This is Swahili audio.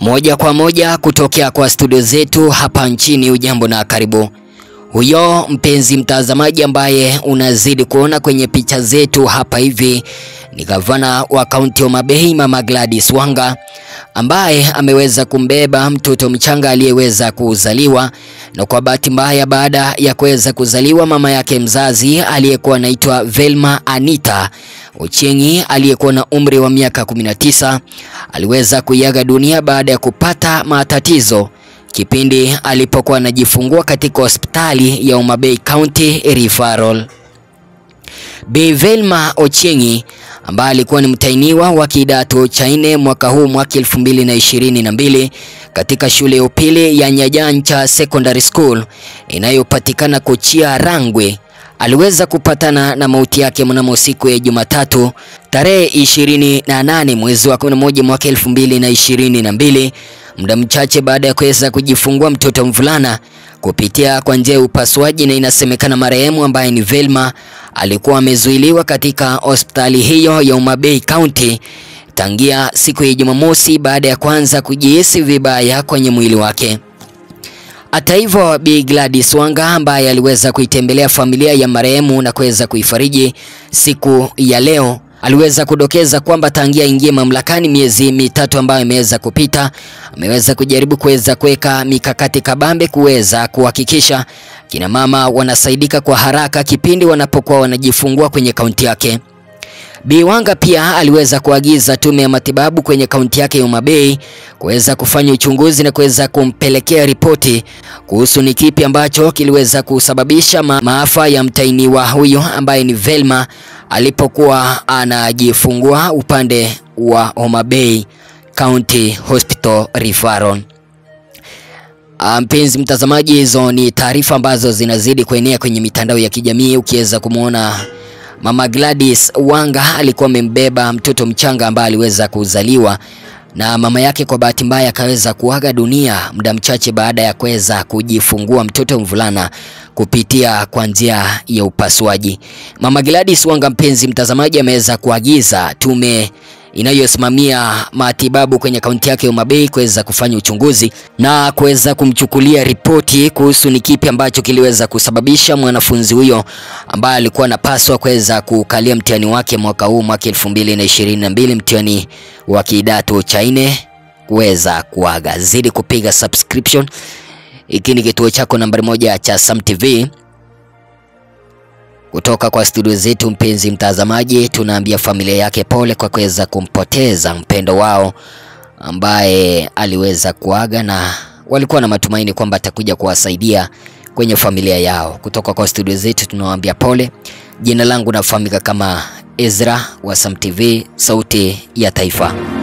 Moja kwa moja kutokea kwa studio zetu hapa nchini. Ujambo na karibu. Huyo mpenzi mtazamaji ambaye unazidi kuona kwenye picha zetu hapa hivi ni gavana wa kaunti ya Homa Bay Mama Gladys Wanga ambaye ameweza kumbeba mtoto mchanga aliyeweza kuzaliwa, na kwa bahati mbaya, baada ya kuweza kuzaliwa, mama yake mzazi aliyekuwa anaitwa Velma Anita Ochengi aliyekuwa na umri wa miaka 19 aliweza kuiaga dunia baada ya kupata matatizo kipindi alipokuwa anajifungua katika hospitali ya Homa Bay County Referral. Bi Velma Ochengi ambaye alikuwa ni mtainiwa wa kidato cha nne mwaka huu mwaka elfu mbili na ishirini na mbili katika shule ya upili ya Nyajancha Secondary School inayopatikana Kochia Rangwe aliweza kupatana na mauti yake mnamo siku ya Jumatatu tarehe ishirini na nane mwezi wa 11 mwaka elfu mbili na ishirini na mbili muda mchache baada ya kuweza kujifungua mtoto mvulana kupitia kwa njia ya upasuaji, na inasemekana marehemu ambaye ni Velma alikuwa amezuiliwa katika hospitali hiyo ya Homa Bay County tangia siku ya Jumamosi baada ya kwanza kujihisi vibaya kwenye mwili wake. Hata hivyo, Bi Gladys Wanga ambaye aliweza kuitembelea familia ya marehemu na kuweza kuifariji siku ya leo aliweza kudokeza kwamba tangia ingie mamlakani miezi mitatu ambayo imeweza kupita, ameweza kujaribu kuweza kuweka mikakati kabambe kuweza kuhakikisha kina mama wanasaidika kwa haraka kipindi wanapokuwa wanajifungua kwenye kaunti yake. Bi Wanga pia aliweza kuagiza tume ya matibabu kwenye kaunti yake ya Homa Bay kuweza kufanya uchunguzi na kuweza kumpelekea ripoti kuhusu ni kipi ambacho kiliweza kusababisha ma maafa ya mtainiwa huyo ambaye ni Velma alipokuwa anajifungua upande wa Homa Bay County Hospital Referral. Mpenzi mtazamaji, hizo ni taarifa ambazo zinazidi kuenea kwenye mitandao ya kijamii ukiweza kumwona Mama Gladys Wanga alikuwa amembeba mtoto mchanga ambaye aliweza kuzaliwa na mama yake kwa bahati mbaya akaweza kuaga dunia muda mchache baada ya kuweza kujifungua mtoto mvulana kupitia kwa njia ya upasuaji. Mama Gladys Wanga, mpenzi mtazamaji, ameweza kuagiza tume inayosimamia matibabu kwenye kaunti yake ya Homa Bay kuweza kufanya uchunguzi na kuweza kumchukulia ripoti kuhusu ni kipi ambacho kiliweza kusababisha mwanafunzi huyo ambaye alikuwa anapaswa kuweza kukalia mtihani wake mwaka huu mwaka elfu mbili na ishirini na mbili mtihani wa kidato cha nne kuweza kuaga. Zidi kupiga subscription. Hiki ni kituo chako nambari moja cha Sam TV. Kutoka kwa studio zetu, mpenzi mtazamaji, tunaambia familia yake pole kwa kuweza kumpoteza mpendo wao ambaye aliweza kuaga, na walikuwa na matumaini kwamba atakuja kuwasaidia kwenye familia yao. Kutoka kwa studio zetu tunawaambia pole. Jina langu nafahamika kama Ezra wa Sam TV, sauti ya taifa.